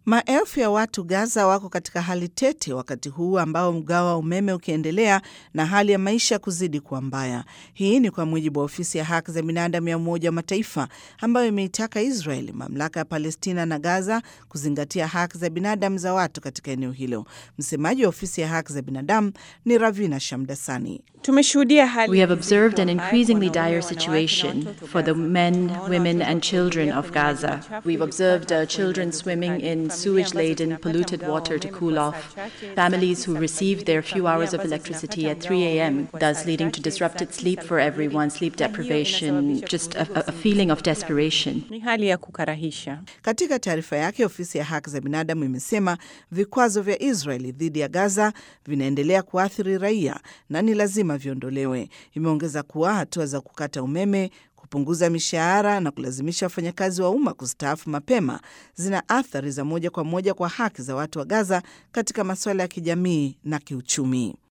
Maelfu ya watu Gaza wako katika hali tete wakati huu ambao mgao wa umeme ukiendelea na hali ya maisha kuzidi kuwa mbaya. Hii ni kwa mujibu wa ofisi ya haki za binadamu ya Umoja wa Mataifa ambayo imeitaka Israel, mamlaka ya Palestina na Gaza kuzingatia haki za binadamu za watu katika eneo hilo. Msemaji wa ofisi ya haki za binadamu ni Ravina Shamdasani. Tumeshuhudia hali We have observed an increasingly dire situation for the men, women, and children of Gaza. We've observed uh, children swimming in sewage laden, polluted water to cool off, families who received their few hours of electricity at 3 a.m., thus leading to disrupted sleep for everyone, sleep deprivation, just a, a feeling of desperation. ni hali ya kukarahisha. Katika taarifa yake, ofisi ya haki za binadamu imesema vikwazo vya Israeli dhidi ya Gaza vinaendelea kuathiri raia na ni lazima viondolewe. Imeongeza kuwa hatua za kukata umeme kupunguza mishahara na kulazimisha wafanyakazi wa umma kustaafu mapema zina athari za moja kwa moja kwa haki za watu wa Gaza katika masuala ya kijamii na kiuchumi.